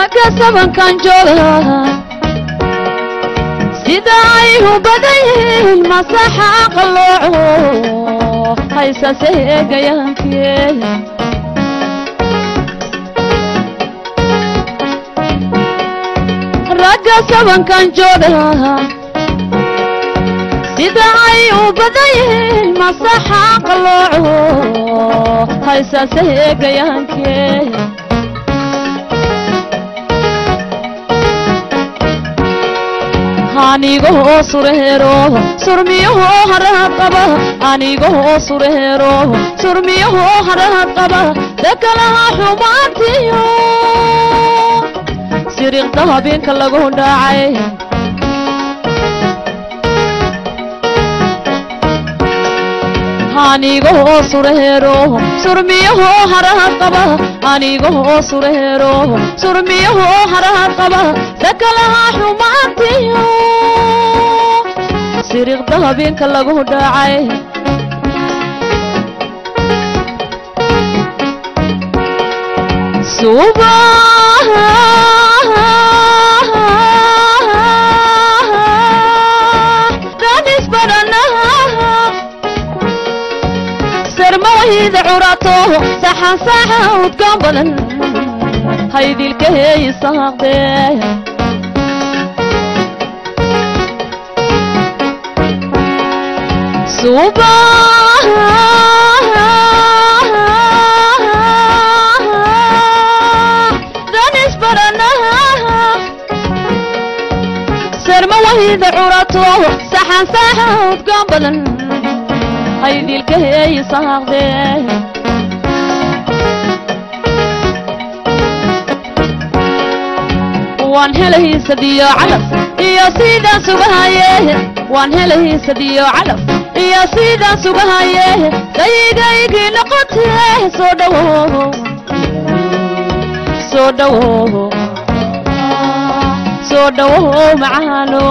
ragga sabankan jooga sida ay u badan yihiin masaxa qalooco haysase eegayaankiye ragga sabankan jooga sida ay u badan yihiin masaxa qalooco haysase eegayaankiye anigoo sureero surmiyahoo harahad qaba anigoo sureero surmiyahoo harahad qaba dakalaha xumaantiyo siriqda habeenka lagu dhaacay anigoo sureero surmiyahoo harahad qaba anigoo sureero surmiyahoo harahad qaba dakalaha xumaantiyo siriqda habeenka lagu dhaacay suba sarmawayda curato saxan saxa udkaan badan haydilka heeyisaaqdee suba sarmawayda curato saxan saxa udkaan badan haydilka heeyisaaqdee waan helahiisadiyo calaf iyo sidaan sugahaye waan helahiisadiyo calaf iyo sidaan sugahaye dayigaygii noqotee soo dhawo soo dhawo soo dhawo macaano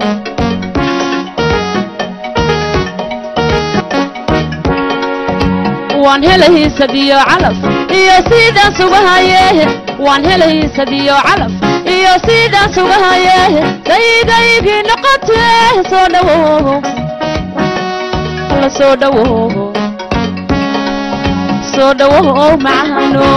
waan helahiisadiyo calaf iyo sidaan sugahaye waan helahiisadiyo calaf iyo sidaan sugahaye dayigaygii noqotee soo dhawo alla soo dhawo soo dhawo macaano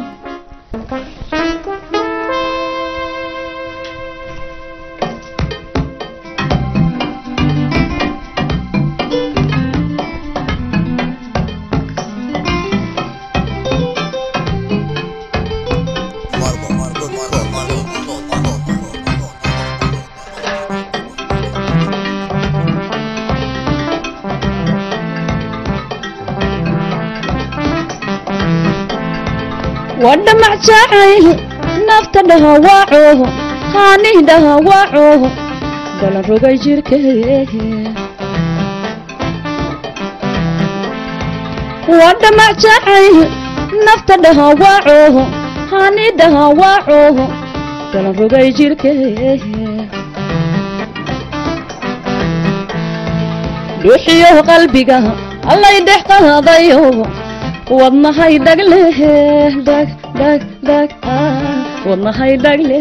wadhamac jacayl nafta dhahawaaco haani dhahawaaco dhalan rogay jirkee wadhamac jacayl nafta dhahawaaco haani dhahawaaco dhalan rogay jirkee dhuuxiyo qalbiga allay dhex qaadayo wadnahay dhagle dhag dhag dhag wadnahay dhagle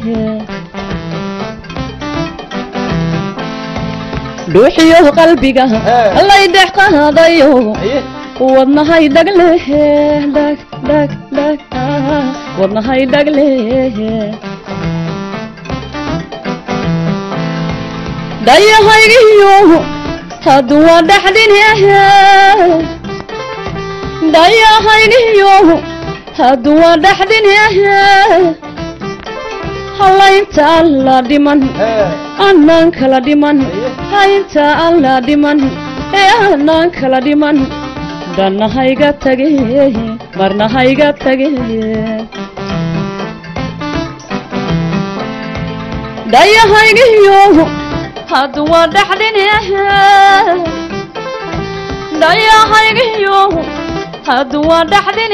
dhuuxiyo qalbiga allay dhex qaadayo wadnahay dhagle dhag dhag dhag wadnahay dhagle dayahaygiyo hadduu waa dhaxdhin dayahaygiyo hadduu waa dhaxdhin hallaynta alla dhiman annaan kala dhiman haynta alla dhiman ee annaan kala dhiman dhanna hayga tage marna hayga tage dayahaygiyo hadduu waa dhaxdhin dayahaygiyo hadduu waa dhaxdhin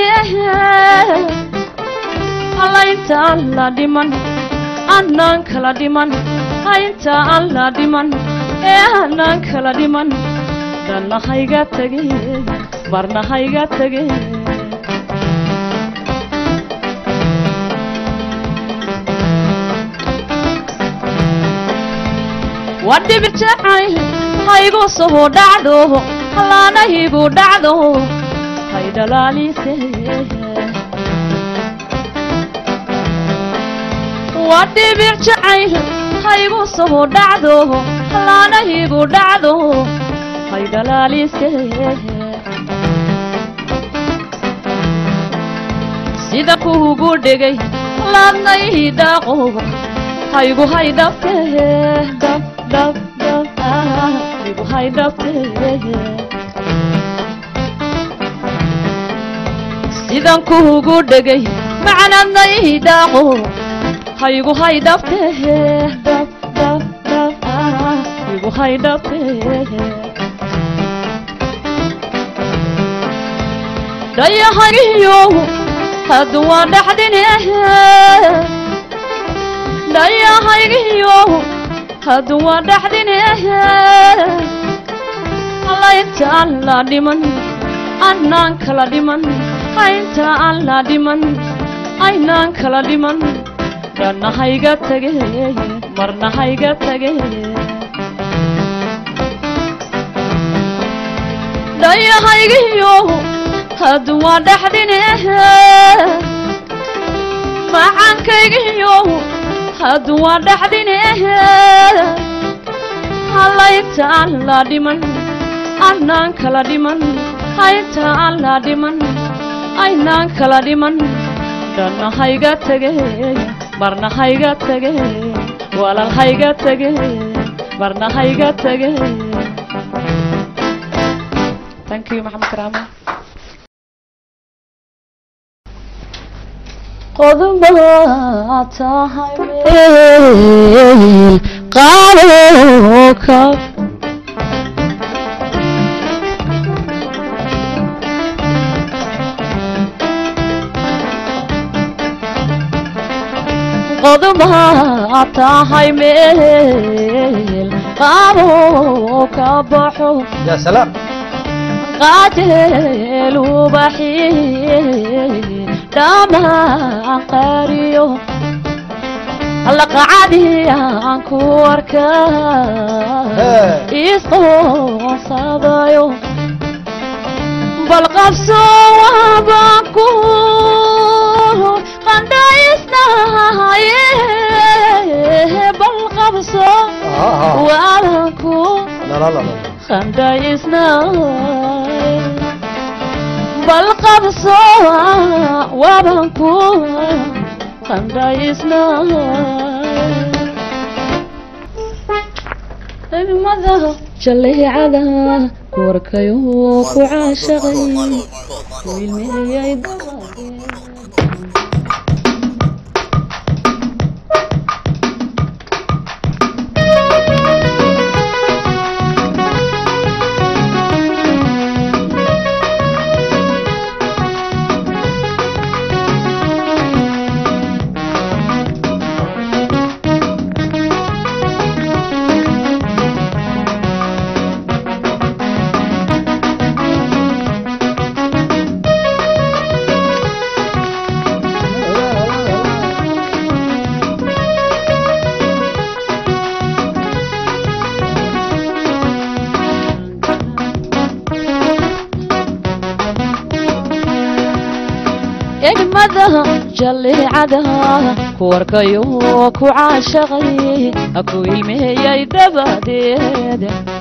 hallaynta alla dhiman annaan kala dhiman haynta alla dhiman ee annaan kala dhiman dhanna hayga tage marna hayga tage waa dhibir jacayl haygu soo dhacdo hallaanahaygu dhacdo hay dhalaalise waa dhibir jacayl haygu soo dhacdo hallaanahaygu dhacdo hay dhalaalise sida kuugu dhegay laadnay dhaaqo haygu haydhabte dhab dhab dhab ah, haygu haydhabte sidan kuugu dhegay macnadnay dhaaqo haygu haydhabte dhab dhab dhab ah, haygu haydhabte dhayahagiyo haddu waa dhaxdine dhayahaygiyo haddu waa dhaxdine allainta aan la dhiman annaan kala dhiman aynta aan la dhiman aynaan kala dhiman dhanna hayga tage marna hayga tage dhayahaygiyo haddu waa dhaxdine macankaygiyo haddu waa dhaxdine hallaynta aan la dhiman annaan kala dhiman haynta aan la dhiman aynaan kala dhiman dhanna hayga tage marna hayga tage walal hayga tage marna hayga tage thank you maxamed karaama qodobaa tahay meel qaado ka qodobaa tahay meel qaado ka baxo يا سلام qaajeel ubaxi dhamaan qaariyo alla qacadiyaan ku arka isqoonsadayo bal qabso waabaan ku qandhaysnahaye bal qabso waabaan ku لا لا لا لا qandhaysnahaye bal qabso waabaan ku qandhaysnahaye jaleecada warkayo ku caashaqay wiilmeeyay dabadeed egmada jaleecada ku arkayo ku caashaqay ku ilmeeyay dabadeed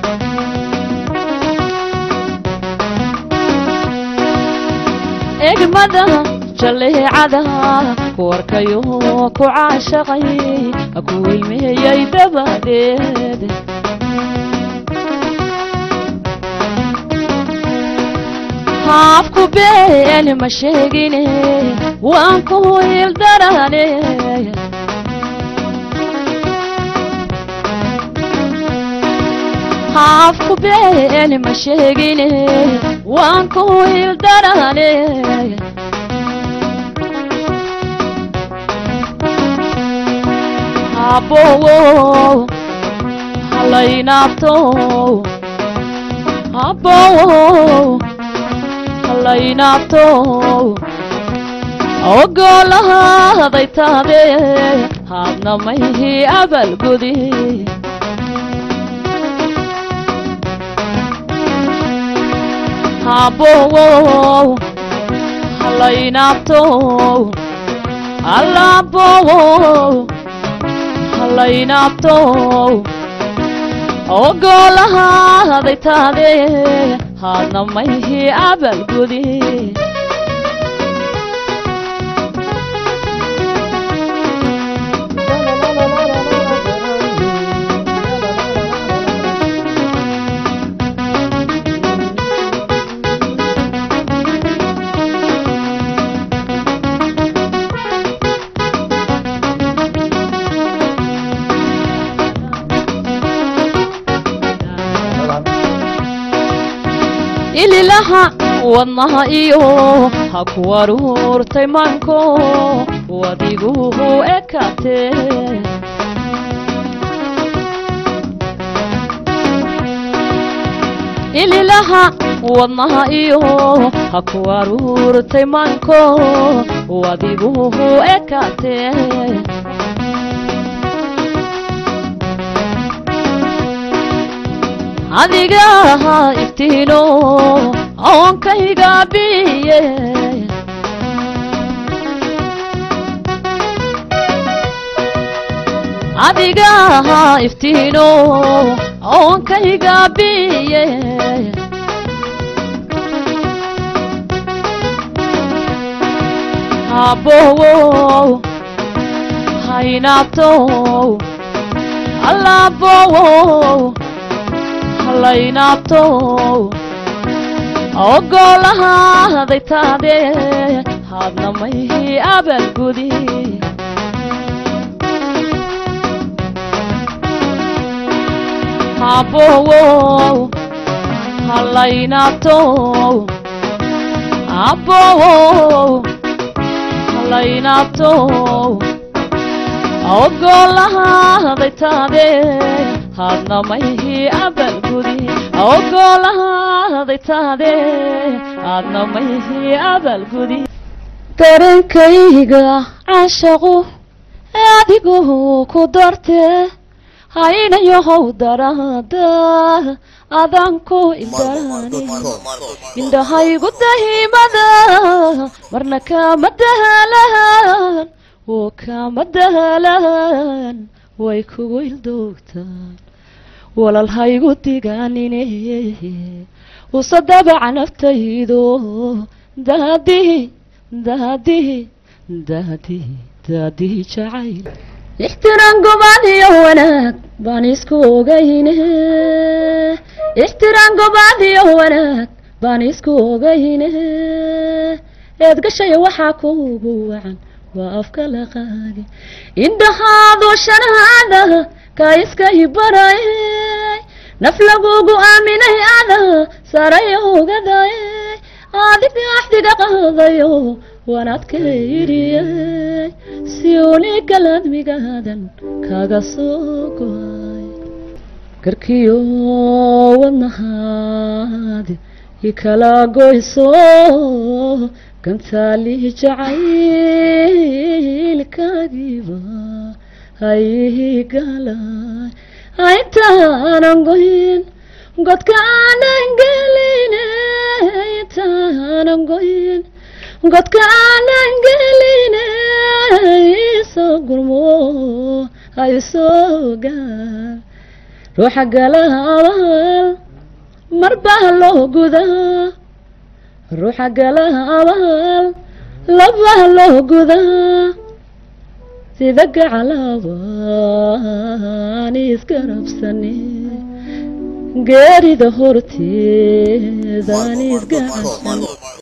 egmada jaleecada ku arkayo ku caashaqay ku ilmeeyay dabadeed haafku been ma sheegine waan ku ildarane haafku been ma sheegine waan ku ildarane habowo halaynaabto habowo halaynaabto ogolahaday taade haadna mayhi abalgudi habowow halaynaabtow allabowow halaynaabtow ogolahaaday taade haadna mayhi abaalgudi ililaha wadnaha iyo ha ku aruurtay maanko wadiguhu ekate ililaha wadnaha iyo ha ku aruurtay maanko wadiguhu ekate adiga iftiino oonkayga biye adiga iftiino oonkayga biye habowow haynaabtow allabowow halaynaabtow ogolahaaday taade haadna mayhi abaalgudi habowow halaynaabtow abowow halaynaabtow ogolahaaday taade haadna mayhi abaalgudi ogolahaaday taade haadna mayhi abaalgudi darankayga caashaqu adigoo ku darte haynayahow daraada adanku ildaani indhahaygu dahimada marna kama dahalaan oo kama dahalaan way kugu ildoogtaan walalhaygu digaanine usa dabaca naftaydo daadihi daadihi daadihi daadihi jacayl ixtiraan gobaan iyo wanaag baan isku ogayne ixtiraan gobaan iyo wanaag baan isku ogayne eed gashaya waxaa kuugu wacan waa afka laqaage indhahaadu shanaada ka iska hibarayay naf lagugu aaminay ada saray ogadaye adiga axdiga qaadayo wanaadka yidhiyay si unigal admigaadan kaga soo goay garkiyo wadnahaadi ikala goyso gantaali jacaylkaagiiba haygalay intaanan goyn godka aanan gelin intaanan goyn godka aanan gelin isoo gurmo haysoo gaar ruuxa galaabal mar baa loo gudaa ruuxa galaabal labaa loo gudaa sida gacalaabaan isgarabsane geerida horteedaan isgacan